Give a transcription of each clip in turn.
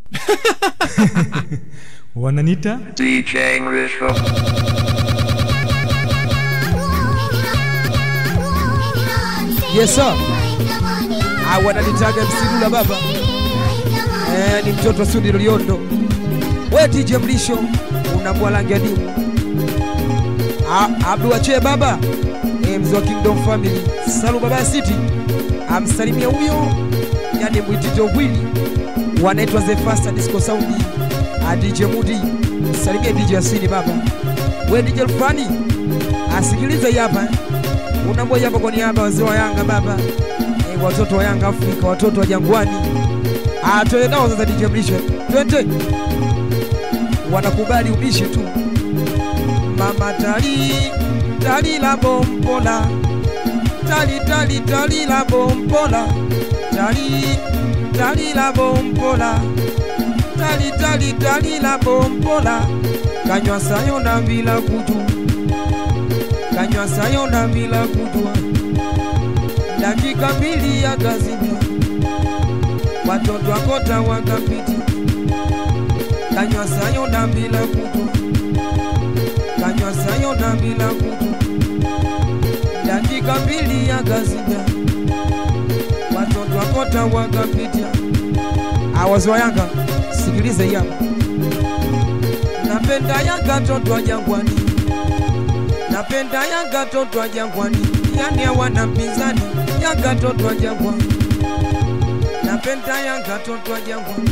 wananita DJ English. Yes sir. Ah, wananitaga msidula baba. Eh, ni mtoto wa Sudi Loliondo. We DJ Mlisho unambwa rangi ya dimu. Ah, Abdu Ache baba. Eh, mzee wa Kingdom Family. Salu baba ya City. Amsalimia huyo. Yani mwitito wili. Wanaitwa The Faster Disco Sound. Ah, DJ Mudi. Salimia DJ Asini baba. We DJ Fani. Asikilize hii hapa. Unambwa hapa kwa niaba ya wazee wa Yanga baba. Eh, watoto wa Yanga Afrika, watoto wa Jangwani. Ah, twende nao sasa DJ Mlisho. Twende. Wanakubali ubishi tu. Mama tali tali la bompola. Tali tali tali la bompola. Tali tali la bompola. Tali tali tali la bompola. Kanywa sayo na bila kujua. Kanywa sayo na bila kujua. Dakika mbili ya kazimia watoto wakota wakapiti kanywa sayo na bila kutu kanywa sayo na bila kutu dakika mbili ya gazija watoto wakota wakapitia awazi wa Yanga sikilize hii hapa napenda Yanga toto wa Jangwani napenda Yanga toto wa Jangwani yani hawana mpinzani Yanga toto wa Jangwani napenda Yanga toto wa Jangwani,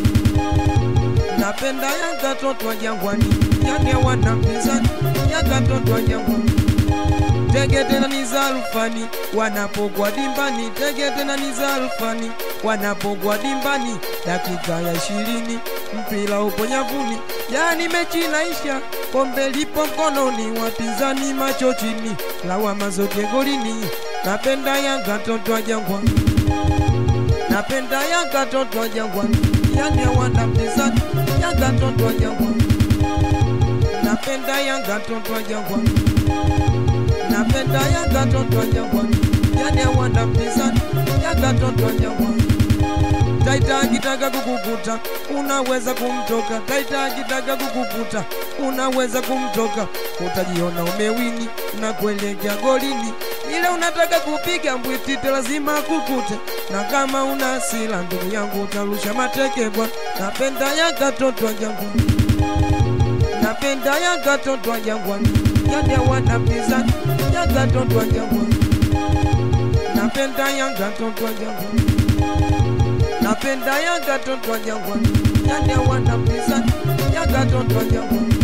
napenda Yanga toto wa Jangwani, yani hawana mpinzani. Yanga toto wa Jangwani, tege tena ni za Alfani wanapogwa dimbani, tege tena ni za Alfani wanapogwa dimbani, dakika ya ishirini mpira upo nyavuni, yani mechi naisha, kombe lipo mkononi, wapinzani macho chini, lawama zote golini. Napenda Yanga toto wa Jangwani napenda Yanga toto wa Jangwani, yani hawana mpinzani. Yanga toto wa Jangwani, napenda Yanga toto wa Jangwani, napenda Yanga toto wa Jangwani, yani hawana mpinzani. Yanga toto wa Jangwani. Taita akitaka kukukuta unaweza kumtoka. Taita akitaka kukukuta unaweza kumtoka, utajiona umewini na kuelekea golini ile unataka kupiga mbwitite lazima kukute, na kama una hasira ndugu yangu utarusha mateke bwana. Napenda Yanga toto wa Jangwani, napenda Yanga toto wa Jangwani, yani hawana mpinzani. Yanga toto wa Jangwani, napenda Yanga toto wa Jangwani, napenda Yanga toto wa Jangwani, yani hawana mpinzani. Yanga toto wa Jangwani,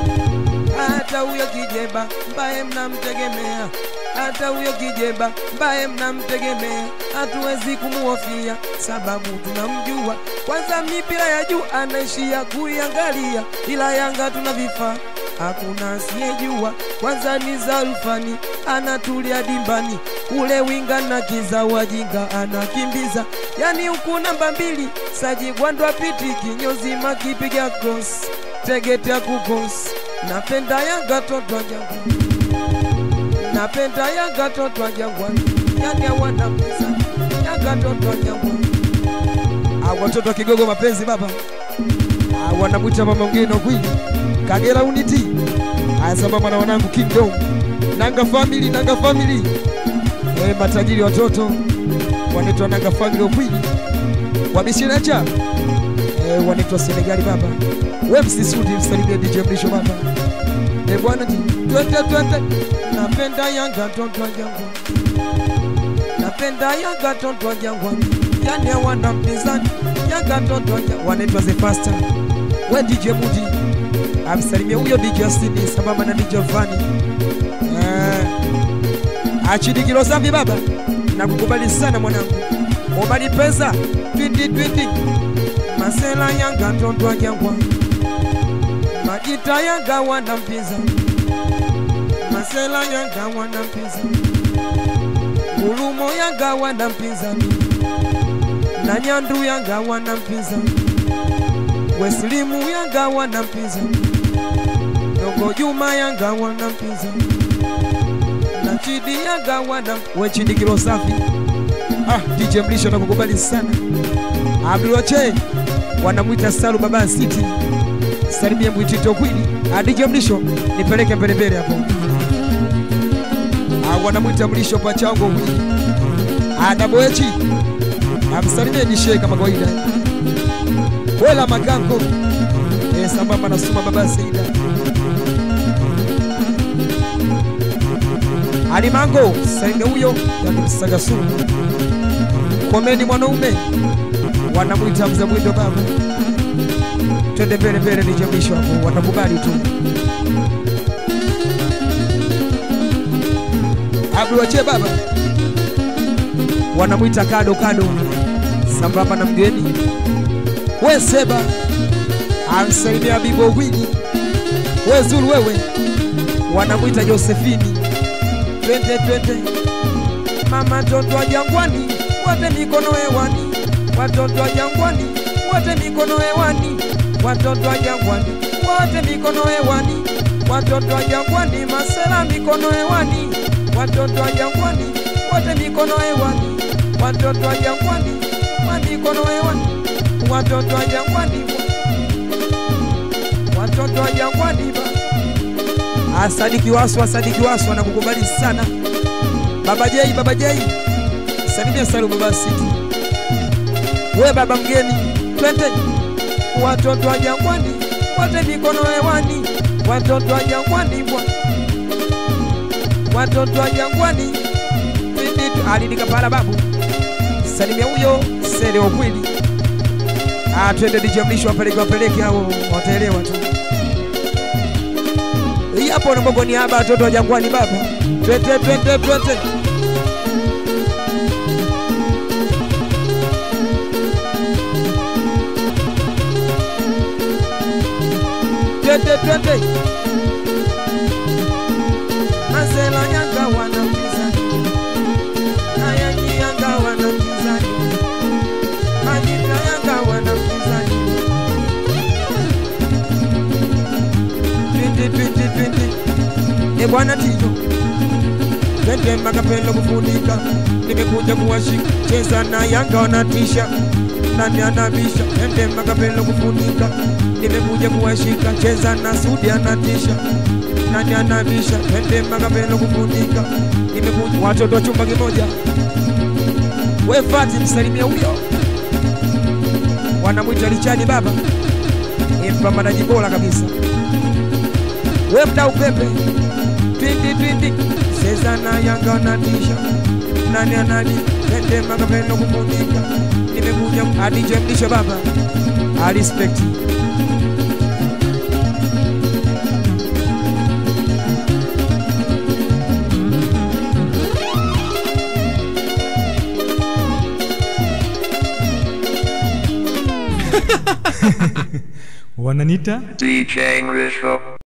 hata huyo kijeba mbaye mnamtegemea hata huyo kijeba mbaye mnamtegemea hatuwezi kumuhofia, sababu tunamjua. Kwanza mipira ya juu anaishia kuiangalia, ila Yanga tuna vifaa hakuna asiyejua. Kwanza ni Zalfani anatulia dimbani, ule winga na kiza wajinga anakimbiza, yani huku namba mbili Saji Gwandwa piti kinyozi makipiga cross tegetea kukos. Napenda Yanga toto wa Jangwani napenda Yanga toto wa Jangwani, yani hawana mpinzani. Yanga toto wa Jangwani, ah, watoto wa Kigogo mapenzi baba, ah, wanamwita mama mgeni kwili Kagera Unity, haya sambamba na wanangu Kingdom Nanga Family, Nanga Family, eh, matajiri watoto wanaitwa Nanga Family Okwili, wamishinacha eh, wanaitwa Senegali baba, we msisudi msalimie DJ Mlisho baba, eh bwana, twende twende napenda Yanga toto wa Jangwani, napenda Yanga toto wa Jangwani, yani hawana mpinzani. Yanga toto wa Jangwani wanaitwa The Faster. We DJ Mudi amsalimia huyo DJ Asini sambamba na DJ Fani eh, achidi kilo safi baba, nakukubali sana mwanangu, Omari pesa twiti twiti, Masela Yanga toto wa Jangwani, Majita Yanga wana mpinzani Masela Yanga wana mpinzani, Gulumo Yanga wana mpinzani, na Nyandu Yanga wana mpinzani, Weslimu Yanga wana mpinzani, Dogo Juma Yanga wana mpinzani, na Chidi Yanga wana we Chidi kilo safi. Ah, DJ Mlisho nakukubali sana. Abdul Wache wanamwita Salu Baba City. Salimia Mwitito Kwini adije mlisho nipeleke mbele mbele hapo. Ah, wanamwita mlisho pachango Kwini adaboechi amsalimie nishe kama kawaida. Wela magango eh, sambamba na Suma Baba Seida Alimango salimia huyo yakimsaga sumu komeni mwanaume wanamwita mzee mwindo baba twende mbele mbele nije mwisho hapo watakubali tu abduache baba wanamwita kado kado sambamba na mgeni we seba amsalimia bibo wini we zulu wewe wanamwita josefini twende twende mama toto wa jangwani wote mikono hewani watoto wa jangwani wote mikono hewani watoto wa jangwani wote mikono hewani watoto wa jangwani masela mikono hewani watoto wa jangwani wote mikono hewani watoto wa jangwani wa mikono hewani watoto wa jangwani watoto wa jangwani ba asadiki wasu asadiki wasu anakukubali sana baba jei baba jei salimia salu baba siti we baba mgeni twende watoto wa jangwani wote mikono hewani watoto wa jangwani bwa watoto wa jangwani twende alidika pala babu salimia huyo sele ukweli ah twende dijamlisho wapeleke wapeleke hao wataelewa tu hii hapo na Mungu ni haba watoto wa jangwani baba twende twende twende twende twende Masela yanga wanapinzani Nayanyi yanga wanapinzani Majita yanga wanapinzani Twende twende twende E bwana Tito Twende makapelo kufunika Nimekuja kuwashika Cheza na yanga wanatisha Nani anabisha Twende makapelo kufunika Nimekuja kuwashika Cheza na Sudi anatisha Nani anabisha Twende makapelo kufunika Nimekuja watoto wa chumba kimoja We Fati msalimia huyo Wanamwita Richard baba Ni mpambanaji bora kabisa we mdau pepe twindi twindi seza na yanga wanatisha nani anani tende makapendo kufunika nimekuja adije mlisho baba alispekti wananita DJ Rizzo.